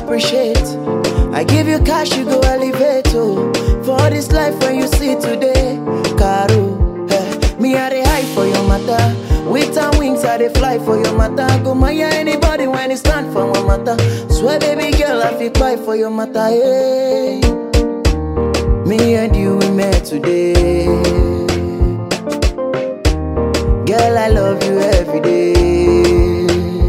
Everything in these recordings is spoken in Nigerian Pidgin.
appreciate. I give you cash, you go elevate. Oh, for this life when you see today, Caro. Eh, me I dey high for your matter. With and wings I dey fly for your matter. Go my anybody when it stand for my matter. Swear baby girl I feel cry for your matter. Hey. Me and you we met today. Girl, I love you every day.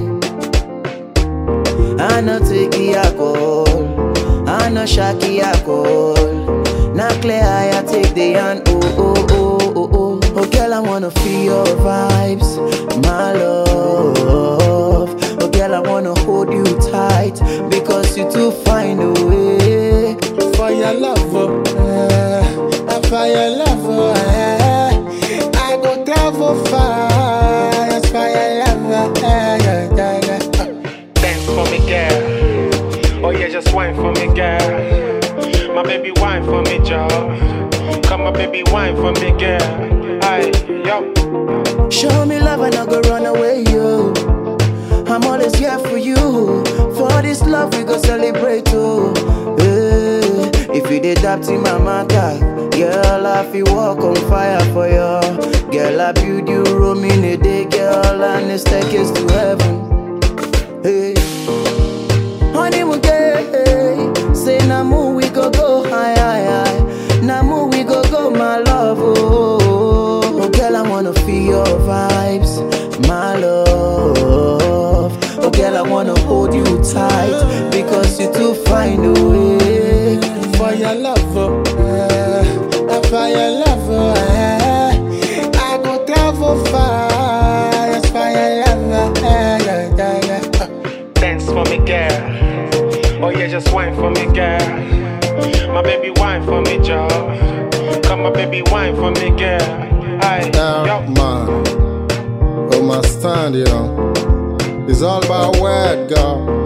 I no take the alcohol, I no shaki alcohol. Now clear I I take the hand. Oh oh oh oh oh. Oh girl, I wanna feel your vibes, my love. Oh girl, I wanna hold you tight because you too fine away. For your love, oh, eh, for your love, oh, eh, I go travel far. Yes, for your love, oh, eh, yeah, yeah, yeah. Dance for me, girl. Oh yeah, just wine for me, girl. My baby, wine for me, Joe. Come on, baby, wine for me, girl. Aye, yo. Show me love and I go run away, yo. I'm always here for you. For this love, we go celebrate, oh. Eh, if you did that in my matter, girl, I feel walk on fire for you. Girl, I build you room in a day, girl, and the staircase to heaven. Hey, honeymoon day, say na mo we go go high, high, high. Na mo we go go, my love, oh. Oh, girl, I wanna feel your vibes, my love. Oh, girl, I wanna hold you tight because you too fine away. For your love, oh, eh, for your love, oh, eh, I go travel far. Yes, for your love, oh, eh, yeah, yeah, yeah. Dance for me, girl. Oh yeah, just wine for me, girl. My baby, wine for me, Joe. Come on, baby, wine for me, girl. Aye, Yeah, yo. man. Oh, my stand, you know. It's all about word, girl.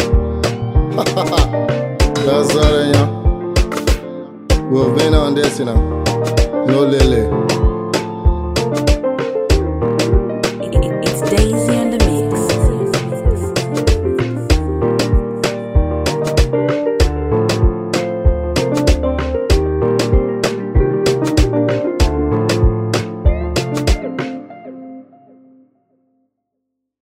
That's all, you know. We've been on this, you know. No lily.